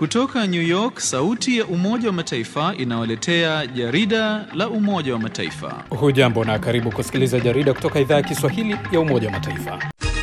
Kutoka New York, sauti ya Umoja wa Mataifa inawaletea jarida la Umoja wa Mataifa. Hujambo na karibu kusikiliza jarida kutoka idhaa ya Kiswahili ya Umoja wa Mataifa.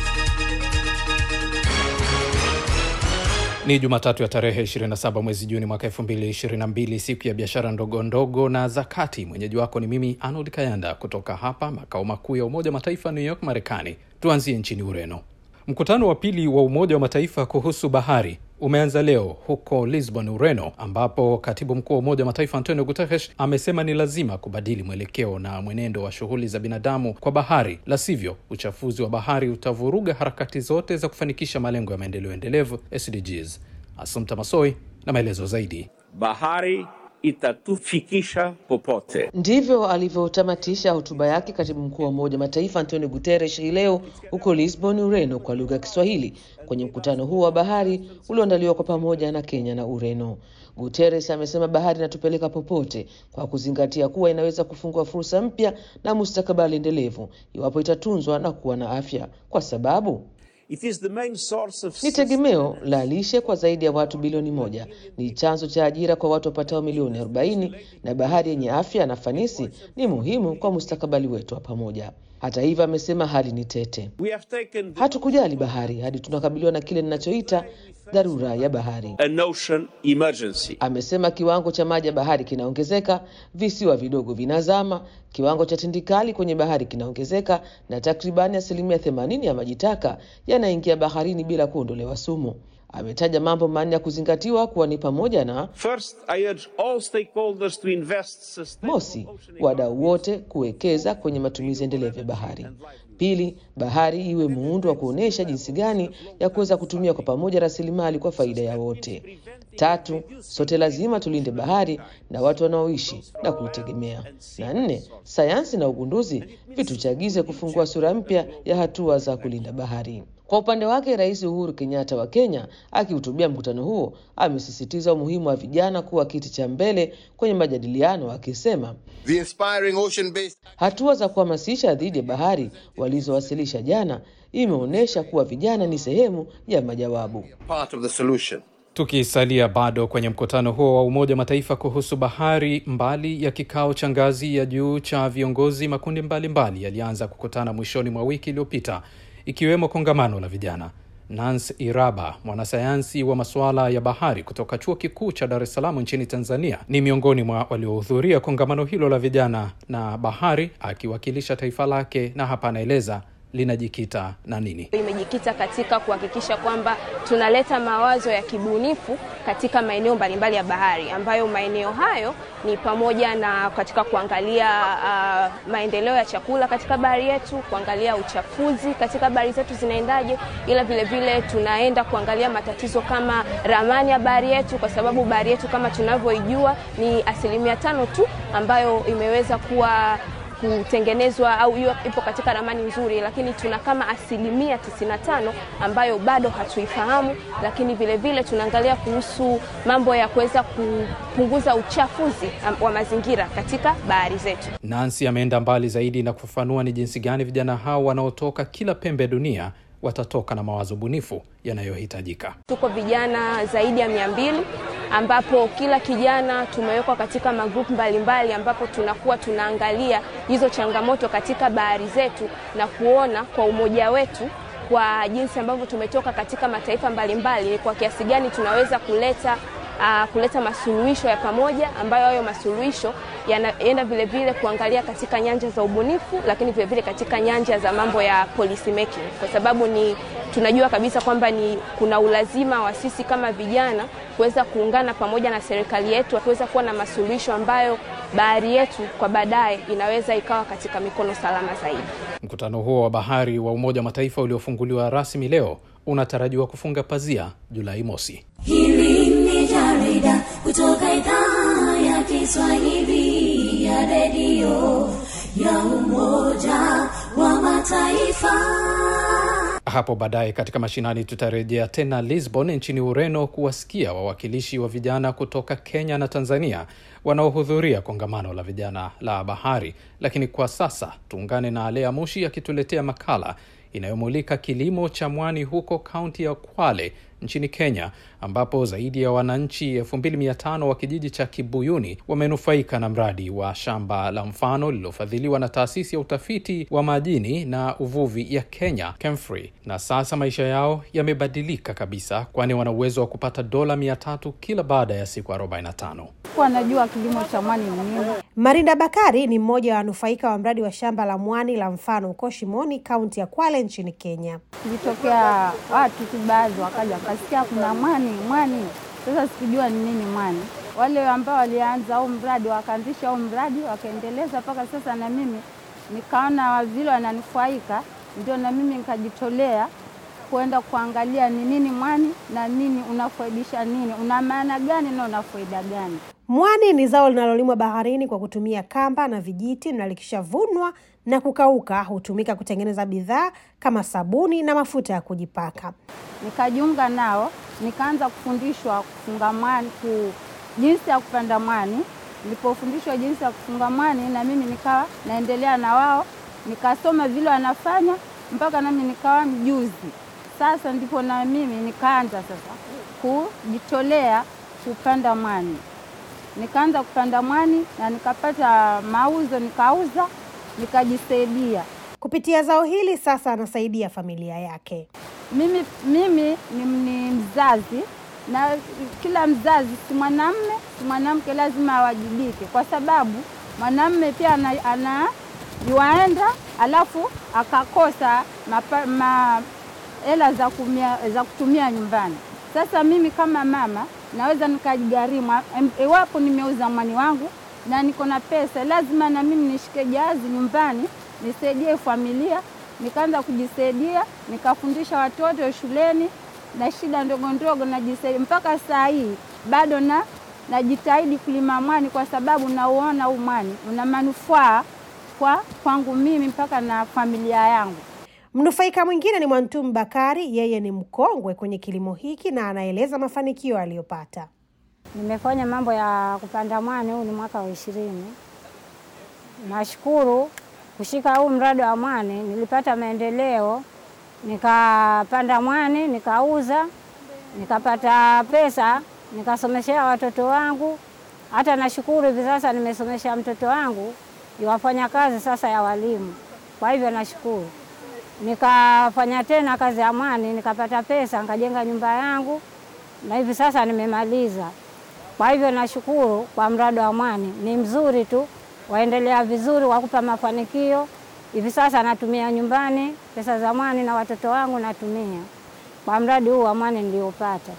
Ni Jumatatu ya tarehe 27 mwezi Juni mwaka 2022, siku ya biashara ndogo ndogo na zakati. Mwenyeji wako ni mimi Arnold Kayanda kutoka hapa makao makuu ya Umoja wa Mataifa, New York, Marekani. Tuanzie nchini Ureno. Mkutano wa pili wa Umoja wa Mataifa kuhusu bahari umeanza leo huko Lisbon, Ureno, ambapo katibu mkuu wa Umoja wa Mataifa Antonio Guterres amesema ni lazima kubadili mwelekeo na mwenendo wa shughuli za binadamu kwa bahari, la sivyo uchafuzi wa bahari utavuruga harakati zote za kufanikisha malengo ya maendeleo endelevu SDGs. Asumta Masoi na maelezo zaidi. Bahari itatufikisha popote. Ndivyo alivyotamatisha hotuba yake katibu mkuu wa Umoja wa Mataifa Antonio Guterres hii leo huko Lisbon, Ureno, kwa lugha ya Kiswahili kwenye mkutano huo wa bahari ulioandaliwa kwa pamoja na Kenya na Ureno. Guterres amesema bahari inatupeleka popote kwa kuzingatia kuwa inaweza kufungua fursa mpya na mustakabali endelevu iwapo itatunzwa na kuwa na afya, kwa sababu It is the main source of ni tegemeo la lishe kwa zaidi ya watu bilioni moja. Ni chanzo cha ajira kwa watu wapatao milioni 40, na bahari yenye afya na fanisi ni muhimu kwa mustakabali wetu wa pamoja. Hata hivyo, amesema hali ni tete. We have taken Hatukujali bahari hadi tunakabiliwa na kile ninachoita dharura ya bahari. an ocean emergency. Amesema kiwango cha maji ya bahari kinaongezeka, visiwa vidogo vinazama, kiwango cha tindikali kwenye bahari kinaongezeka, na takribani asilimia themanini ya maji taka yanaingia baharini bila kuondolewa sumu. Ametaja mambo manne ya kuzingatiwa kuwa ni pamoja na First, I urge all stakeholders to invest sustainable Mosi, ocean wadau wote kuwekeza kwenye matumizi endelevu ya bahari. Pili, bahari iwe muundo wa kuonyesha jinsi gani ya kuweza kutumia kwa pamoja rasilimali kwa faida ya wote. Tatu, sote lazima tulinde bahari na watu wanaoishi na kuitegemea. Na nne, sayansi na ugunduzi vituchagize kufungua sura mpya ya hatua za kulinda bahari. Kwa upande wake, Rais Uhuru Kenyatta wa Kenya akihutubia mkutano huo amesisitiza umuhimu wa vijana kuwa kiti cha mbele kwenye majadiliano, akisema The inspiring ocean-based hatua za kuhamasisha dhidi ya bahari walizowasilisha jana imeonyesha kuwa vijana ni sehemu ya majawabu. part of the solution. Tukisalia bado kwenye mkutano huo wa Umoja wa Mataifa kuhusu bahari, mbali ya kikao cha ngazi ya juu cha viongozi, makundi mbalimbali yalianza kukutana mwishoni mwa wiki iliyopita, ikiwemo kongamano la vijana. Nance Iraba, mwanasayansi wa masuala ya bahari kutoka chuo kikuu cha Dar es Salaam nchini Tanzania, ni miongoni mwa waliohudhuria kongamano hilo la vijana na bahari, akiwakilisha taifa lake, na hapa anaeleza linajikita na nini. imejikita katika kuhakikisha kwamba tunaleta mawazo ya kibunifu katika maeneo mbalimbali ya bahari, ambayo maeneo hayo ni pamoja na katika kuangalia uh, maendeleo ya chakula katika bahari yetu, kuangalia uchafuzi katika bahari zetu zinaendaje, ila vile vile tunaenda kuangalia matatizo kama ramani ya bahari yetu, kwa sababu bahari yetu kama tunavyoijua ni asilimia tano tu ambayo imeweza kuwa kutengenezwa au hiyo ipo katika ramani nzuri, lakini tuna kama asilimia 95 ambayo bado hatuifahamu. Lakini vile vile tunaangalia kuhusu mambo ya kuweza kupunguza uchafuzi wa mazingira katika bahari zetu. Nancy ameenda mbali zaidi na kufafanua ni jinsi gani vijana hao wanaotoka kila pembe ya dunia watatoka na mawazo bunifu yanayohitajika. Tuko vijana zaidi ya mia mbili ambapo kila kijana tumewekwa katika magrupu mbalimbali, ambapo tunakuwa tunaangalia hizo changamoto katika bahari zetu na kuona kwa umoja wetu kwa jinsi ambavyo tumetoka katika mataifa mbalimbali ni kwa kiasi gani tunaweza kuleta uh, kuleta masuluhisho ya pamoja ambayo hayo masuluhisho yanaenda vile vile kuangalia katika nyanja za ubunifu, lakini vile vile katika nyanja za mambo ya policy making, kwa sababu ni tunajua kabisa kwamba ni kuna ulazima wa sisi kama vijana kuweza kuungana pamoja na serikali yetu kuweza kuwa na masuluhisho ambayo bahari yetu kwa baadaye inaweza ikawa katika mikono salama zaidi. Mkutano huo wa bahari wa Umoja wa Mataifa uliofunguliwa rasmi leo unatarajiwa kufunga pazia Julai mosi. Hili ni jarida kutoka idhaa ya Kiswahili ya redio ya Umoja wa Mataifa. Hapo baadaye katika mashinani tutarejea tena Lisbon nchini Ureno kuwasikia wawakilishi wa vijana kutoka Kenya na Tanzania wanaohudhuria kongamano la vijana la bahari. Lakini kwa sasa tuungane na Alea Mushi akituletea makala inayomulika kilimo cha mwani huko kaunti ya Kwale nchini Kenya, ambapo zaidi ya wananchi 2500 wa kijiji cha Kibuyuni wamenufaika na mradi wa shamba la mfano lililofadhiliwa na taasisi ya utafiti wa majini na uvuvi ya Kenya KEMFRI, na sasa maisha yao yamebadilika kabisa, kwani wana uwezo wa kupata dola 300 kila baada ya siku 45. kuwa najua kilimo cha mwani ni nini. Marinda Bakari ni mmoja wa wanufaika wa mradi wa shamba la mwani la mfano huko Shimoni, kaunti ya Kwale nchini Kenya. Ilitokea watu tu baadhi wakaja wakasikia kuna mwani mwani, sasa sikujua ni nini mwani. Wale ambao walianza huu mradi wakaanzisha huu mradi wakaendeleza mpaka sasa, na mimi nikaona vile wananufaika, ndio na mimi nikajitolea kuenda kuangalia ni nini mwani na nini unafaidisha nini, una maana gani na una faida gani. Mwani ni zao linalolimwa baharini kwa kutumia kamba na vijiti, na likishavunwa na kukauka hutumika kutengeneza bidhaa kama sabuni na mafuta ya kujipaka. Nikajiunga nao nikaanza kufundishwa kufunga mwani, ku, jinsi ya kupanda mwani. Nilipofundishwa jinsi ya kufunga mwani, na mimi nikawa naendelea na wao, nikasoma vile wanafanya mpaka nami nikawa mjuzi. Sasa ndipo na mimi nikaanza sasa kujitolea kupanda mwani. Nikaanza kupanda mwani na nikapata mauzo, nikauza, nikajisaidia. Kupitia zao hili sasa anasaidia familia yake. Mimi, mimi ni, ni mzazi na kila mzazi si mwanamme si mwanamke, lazima awajibike, kwa sababu mwanamme pia ana, ana yuaenda alafu akakosa mapa, ma, hela za, kumia, za kutumia nyumbani. Sasa mimi kama mama naweza nikajigharimu em- iwapo nimeuza mwani wangu na niko na pesa, lazima na mimi nishike jahazi nyumbani nisaidie familia. Nikaanza kujisaidia, nikafundisha watoto shuleni na shida ndogo ndogo najisaidia mpaka saa hii bado na najitahidi kulima mwani kwa sababu nauona huu mwani una manufaa kwa kwangu mimi mpaka na familia yangu. Mnufaika mwingine ni Mwantumu Bakari, yeye ni mkongwe kwenye kilimo hiki na anaeleza mafanikio aliyopata. Nimefanya mambo ya kupanda mwani, huu ni mwaka wa ishirini. Nashukuru kushika huu mradi wa mwani, nilipata maendeleo, nikapanda mwani, nikauza, nikapata pesa, nikasomeshea watoto wangu. Hata nashukuru hivi sasa nimesomesha mtoto wangu iwafanya kazi sasa ya walimu, kwa hivyo nashukuru. Nikafanya tena kazi ya mwani, nikapata pesa, nikajenga nyumba yangu na hivi sasa nimemaliza. Kwa hivyo nashukuru kwa mradi wa mwani, ni mzuri tu, waendelea vizuri, wakupa mafanikio. Hivi sasa natumia nyumbani pesa za mwani na watoto wangu natumia kwa mradi huu wa mwani niliopata.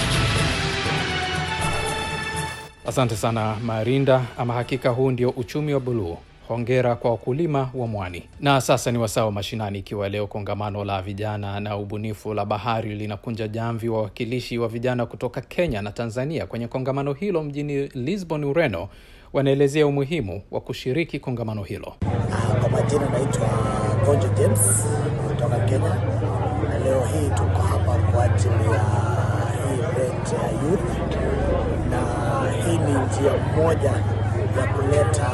Asante sana Marinda. Ama hakika huu ndio uchumi wa buluu. Hongera kwa wakulima wa mwani. Na sasa ni wasaa wa mashinani, ikiwa leo kongamano la vijana na ubunifu la bahari linakunja jamvi wawakilishi wa vijana kutoka Kenya na Tanzania kwenye kongamano hilo mjini Lisbon, Ureno, wanaelezea umuhimu wa kushiriki kongamano hilo. Kwa majina naitwa Konjo James kutoka Kenya, na leo hii tuko hapa kwa ajili ya hii event ya youth, na hii ni njia moja ya kuleta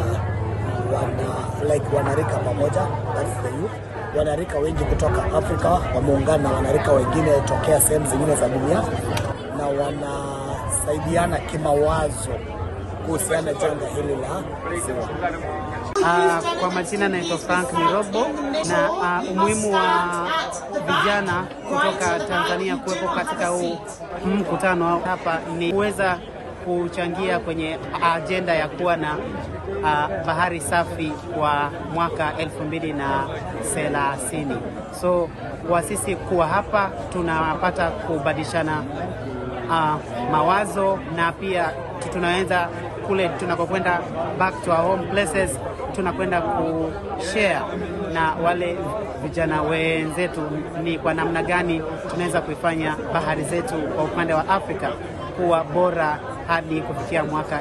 wana, like wanarika pamoja, that's the youth. Wanarika wengi kutoka Afrika wameungana na wanarika wengine tokea sehemu zingine za dunia, na wanasaidiana kimawazo kuhusiana janga hili la ziwa. Uh, kwa majina naitwa Frank Mirobo na uh, umuhimu wa vijana kutoka Tanzania kuwepo katika huu mkutano hapa ni kuweza kuchangia kwenye ajenda ya kuwa na uh, bahari safi kwa mwaka elfu mbili na thelathini. So kwa sisi kuwa hapa tunapata kubadilishana uh, mawazo na pia tunaweza kule tunakokwenda back to our home places tunakwenda kushare na wale vijana wenzetu ni kwa namna gani tunaweza kuifanya bahari zetu kwa upande wa Afrika kuwa bora hadi kufikia mwaka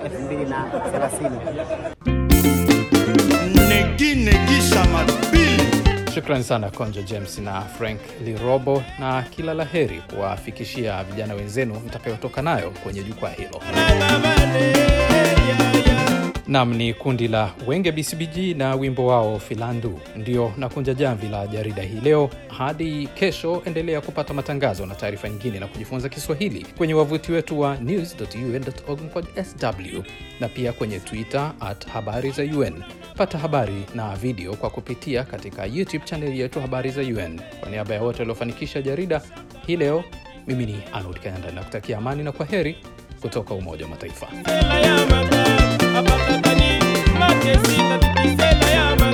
2030. Negi negi shamadbili. Shukrani sana Konjo James na Frank Lirobo, na kila la heri kuwafikishia vijana wenzenu mtakayotoka nayo kwenye jukwaa hilo. Nam ni kundi la Wenge BCBG na wimbo wao Filandu. Ndio nakunja jamvi la jarida hii leo. Hadi kesho, endelea kupata matangazo na taarifa nyingine na kujifunza Kiswahili kwenye wavuti wetu wa news.un.org/sw na pia kwenye Twitter at habari za UN. Pata habari na video kwa kupitia katika YouTube chaneli yetu habari za UN. Kwa niaba ya wote waliofanikisha jarida hii leo, mimi ni Arnold Kayanda na kutakia amani na kwa heri kutoka Umoja wa Mataifa. makesi na bibisela ya